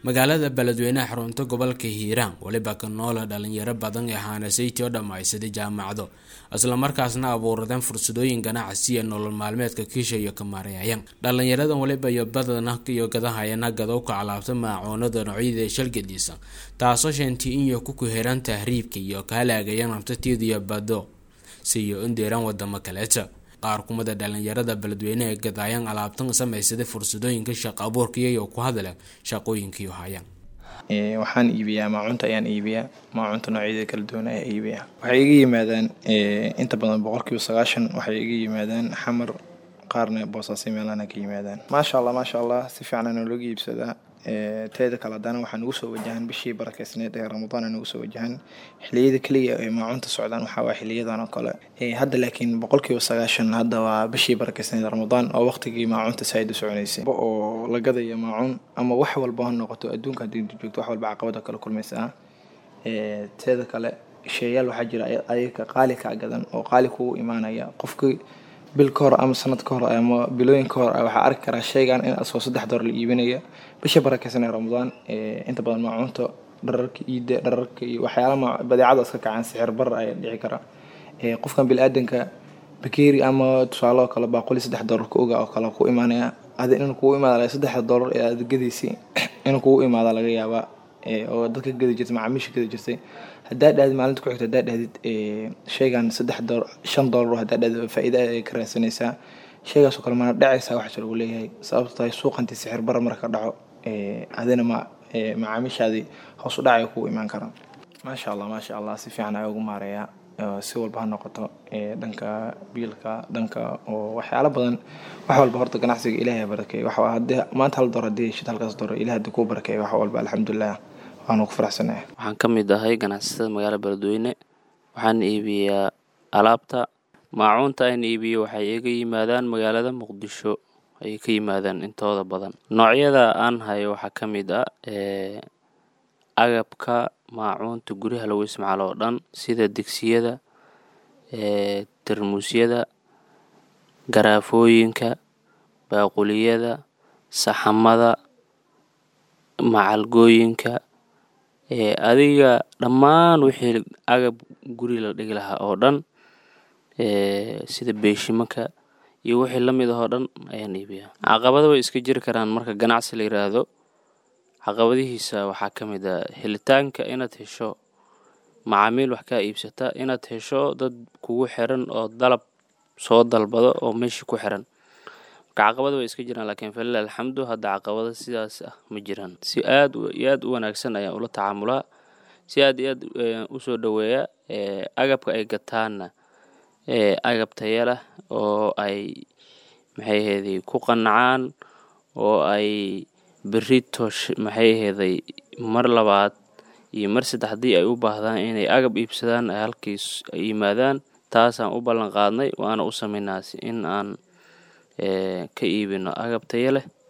magaalada beledweynaha xarunta gobolka hiiraan weliba ka noola dhalinyaro badan ee haanasayti oo dhammaysaday jaamacado islamarkaasna abuuradeen fursadooyin ganacsi ee nolol maalmeedka kiisha iyo ka maareeyayaan dhalinyaradan weliba iyo badana iyo gadahayana gadowka calaabta maacoonada noocyada shalgadiisa taasoo sheentay inyo ku kuheran tahriibka iyo ka halaagaya naftateeda iyo bado siyo indeeraan wadamo kaleeta qaar kumida dhalinyarada beledweyne ee gadaayaan alaabtan samaysaday fursadooyinka shaqo abuurka iyayo ku hadleen shaqooyinkii hayaan waxaan iibiyaa maacunta ayaan iibiyaa maacunta noocyada kala duwan ayaa iibiyaa waxay iga yimaadaan inta badan boqolkiiba sagaashan waxay iga yimaadaan xamar qaarna boosaasay meelana ka yimaadaan maasha allah maasha allah si fiican noolaga iibsadaa teeda kale haddana waxaa nagu soo wajahan bishii barakeysneed ee ramadaan nagu soo wajahan xiliyada keliya ee maacunta socdaan waxaa waa xiliyadan oo kale hadda laakiin boqolkiiba sagaashan hadda waa bishii barakeysneed ramadaan oo waqtigii maacunta saaid u soconaysay oo la gadaya maacun ama wax walba ha noqoto adduunka haddii joogto wax walba caqabada kala kulmaysaa teeda kale sheeyaal waxaa jira ayaga qaali kaa gadan oo qaali kugu imaanaya qofkii bil ka hor ama sanad ka hor ama bilooyin ka hor waxaa arki karaa sheygan in asoo saddex door la iibinaya bisha barakeysan ee ramadaan inta badan maacunta dhararka iida dhararka iyo waxyaala badeecada iska kacaan sixir bar ayaa dhici kara qofkan bili-aadanka bakeeri ama tusaale oo kale baaquli saddex doolar ka oga oo kale ku imaanaya adi inuu kugu imaada saddexda doolar ee aad gadaysi inuu kugu imaada laga yaabaa oo dadka gadi jirtay macaamiisha gadi jirtay haddaa dhahdid maalinta ku xigta haddaa dhahdid sheygan saddex door shan doolar haddaa dhahdid faa-iida ay ka raadsanaysaa sheygaasoo kale mana dhacaysaa waxaa lagu leeyahay sababto tahay suuqantii sixir bara marka dhaco adina ma macaamiishaadii hoos u dhacay kugu imaan karaan maasha allah maasha allah si fiican ayaa ugu maareeyaa si walba ha noqoto dhanka biilka dhanka oo waxyaalo badan wax walba horta ganacsiga ilaahay barakeey wax hadii maanta hal door hadii shid halkaas door ilaah hadii kuu barakeey wax walba alxamdulilah waanu ku faraxsanahay waxaan ka mid ahay ganacsatada magaalada beledweyne waxaan iibiyaa alaabta maacuunta aan iibiyo waxay iga yimaadaan magaalada muqdisho ayay ka yimaadaan intooda badan noocyada aan hayo waxaa ka mid ah agabka maacuunta guryaha lagu isticmaalo oo dhan sida digsiyada tarmuusyada garaafooyinka baaquliyada saxamada macalgooyinka adiga dhammaan wixii agab guri la dhigi lahaa oo dhan sida beeshimanka iyo wixii la mid ah oo dhan ayaan iibiyaa caqabada way iska jiri karaan marka ganacsi la yiraahdo caqabadihiisa waxaa ka mid a helitaanka inaad hesho macaamiil wax kaa iibsata inaad hesho dad kugu xiran oo dalab soo dalbado oo meeshii ku xiran marka caqabada way iska jiraan laakiin falila alxamdu hadda caqabada sidaas ah ma jiraan si aad iyo aad u wanaagsan ayaan ula tacaamulaa si aad iyo aad usoo dhoweeya agabka ay gataanna agab taya leh oo ay maxay aheeday ku qanacaan oo ay berito maxay aheeday mar labaad iyo mar saddex haddii ay u baahdaan inay agab iibsadaan ay halkiis ay yimaadaan taasaan u ballan qaadnay waana u samaynaasi in aan ka iibino agab taya leh